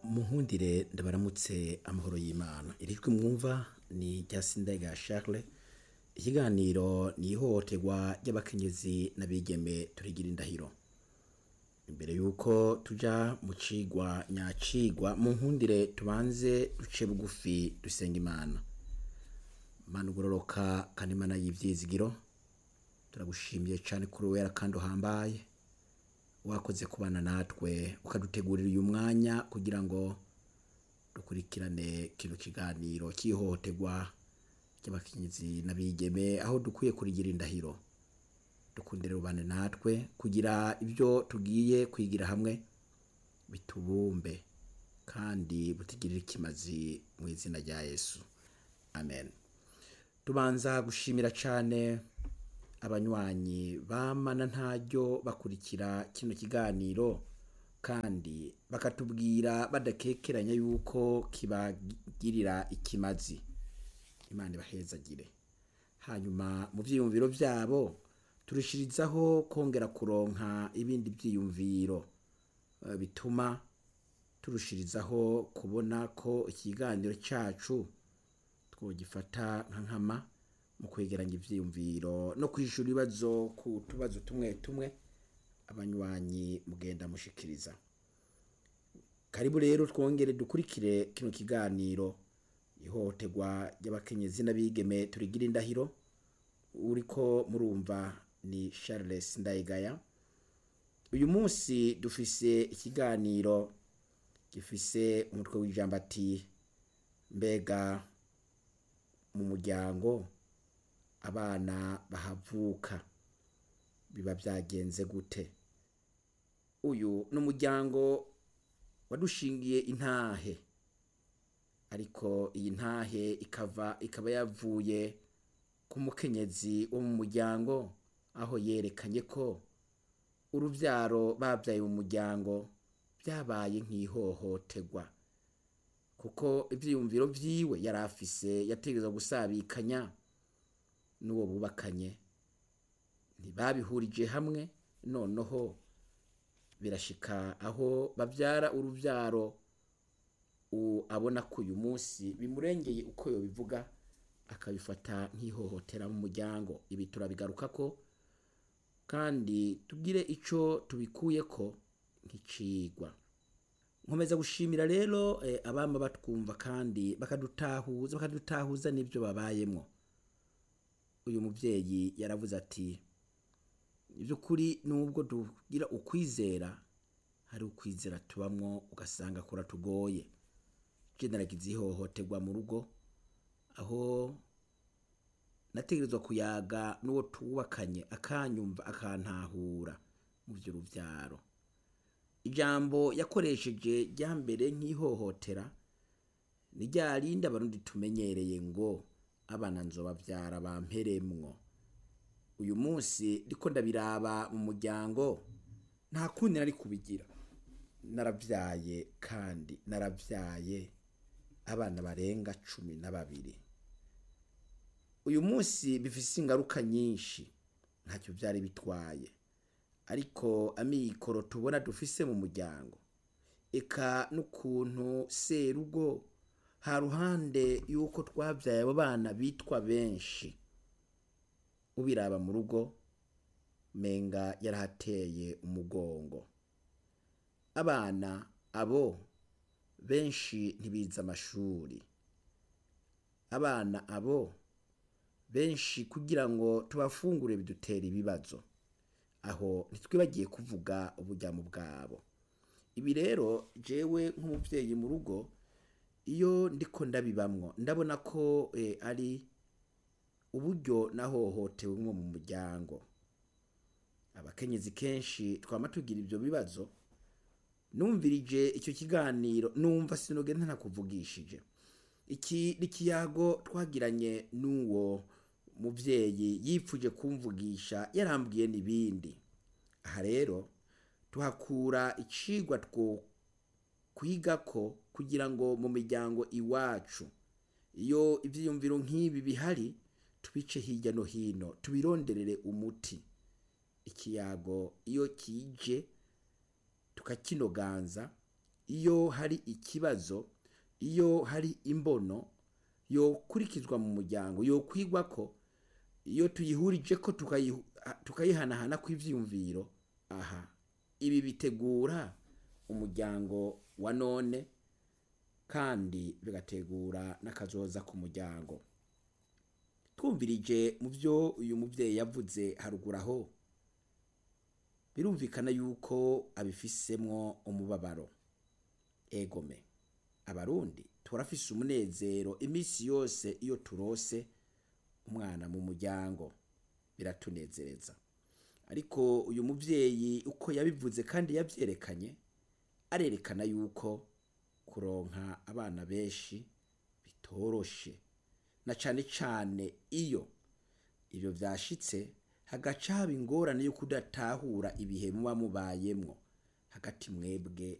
munkundire ndabaramutse amahoro y'imana irijwi mwumva ni rya sindayga charles ikiganiro ni ihohoterwa ry'abakenyezi n'abigeme turigira indahiro imbere yuko tuja mu cigwa nyacigwa mu nkundire tubanze duce bugufi dusenga imana mana ugororoka kandi imana y'ivyizigiro turagushimiye cane kuri wera kandi uhambaye wakoze kubana natwe ukadutegurira uyu mwanya kugira ngo dukurikirane kino kiganiro cy'ihohoterwa ry'abakenyezi n'abigeme aho dukwiye kurigira indahiro dukundire rubane natwe kugira ibyo tugiye kwigira hamwe bitubumbe kandi butigirire ikimazi mu izina rya yesu amen tubanza gushimira cane abanywanyi bamana ntaryo bakurikira kino kiganiro kandi bakatubwira badakekeranya yuko kibagirira ikimazi imana ibahezagire hanyuma mu vyiyumviro vyabo turushirizaho kongera kuronka ibindi vyiyumviro eh, bituma turushirizaho kubona ko ikiganiro cacu twogifata nka nkama mu kwegeranya ivyiyumviro no kwishura ibibazo ku tubazo tumwe tumwe abanywanyi mugenda mushikiriza karibu rero twongere dukurikire kino kiganiro ihohoterwa ry'abakenyezi n'abigeme turigira indahiro uriko murumva ni Charles Ndayigaya uyu munsi dufise ikiganiro gifise umutwe w'ijambo ati mbega mu muryango abana bahavuka biba byagenze gute uyu ni umuryango wadushingiye intahe ariko iyi ntahe ikava ikaba yavuye ku mukenyezi wo mu muryango aho yerekanye ko uruvyaro babyaye mu muryango byabaye nk'ihohoterwa kuko ivyiyumviro vyiwe yari afise yategerezwa gusabikanya n'uwo bubakanye ntibabihurije hamwe noneho birashika aho bavyara uruvyaro u- abona ko uyu munsi bimurengeye uko yobivuga akabifata nk'ihohotera mu muryango ibi turabigarukako kandi tugire ico tubikuyeko nk'icigwa nkomeza gushimira rero eh, abama batwumva kandi bakadutahuza bakadutahuza n'ivyo babayemwo uyu muvyeyi yaravuze ati ivy'ukuri nubwo tugira ukwizera hari ukwizera tubamwo ugasanga kuratugoye je naragize ihohoterwa mu rugo aho nategerezwa kuyaga n'uwo tubakanye akanyumva akantahura mu vy'uruvyaro ijambo yakoresheje rya mbere nk'ihohotera ni rya rindi abarundi tumenyereye ngo abana nzobavyara bamperemwo uyu munsi ndiko ndabiraba mu muryango nta kundi nari kubigira naravyaye kandi naravyaye abana barenga cumi na babiri uyu munsi bifise ingaruka nyinshi ntacyo vyari bitwaye ariko amikoro tubona dufise mu muryango eka n'ukuntu serugo ha ruhande y'uko twavyaye abo bana bitwa benshi ubiraba mu rugo menga yarahateye umugongo abana abo benshi ntibiza amashuri abana abo benshi kugira ngo tubafungure bidutera ibibazo aho ntitwibagiye kuvuga uburyamo bwabo ibi rero jewe nk'umuvyeyi mu rugo iyo ndiko ndabibamwo ndabona ko eh, ari uburyo nahohotewemwo mu muryango abakenyezi kenshi twama tugira ivyo bibazo numvirije icyo kiganiro numva sinogenda ntakuvugishije iki ni ikiyago twagiranye n'uwo muvyeyi yipfuje kumvugisha yarambwiye n'ibindi aha rero tuhakura icigwa two kwigako kugira ngo mu miryango iwacu iyo ivyiyumviro nk'ibi bihari tubice hirya no hino tubironderere umuti ikiyago iyo kije tukakinoganza iyo hari ikibazo iyo hari imbono yokurikizwa mu muryango yokwigwa ko iyo tuyihurije ko tukayihu- a- tukayihanahana kw'ivyiyumviro aha ibi bitegura umuryango wa none kandi bigategura n'akazoza ku muryango twumvirije mu byo uyu muvyeyi yavuze haruguru aho birumvikana yuko abifisemwo umubabaro egome abarundi turafise umunezero iminsi yose iyo turose umwana mu muryango biratunezereza ariko uyu muvyeyi uko yabivuze kandi yavyerekanye arerekana yuko kuronka abana benshi bitoroshe na cane cane iyo ivyo vyashitse hagaca haba ingorane yo kudatahura ibihe muba mubayemwo hagati mwebwe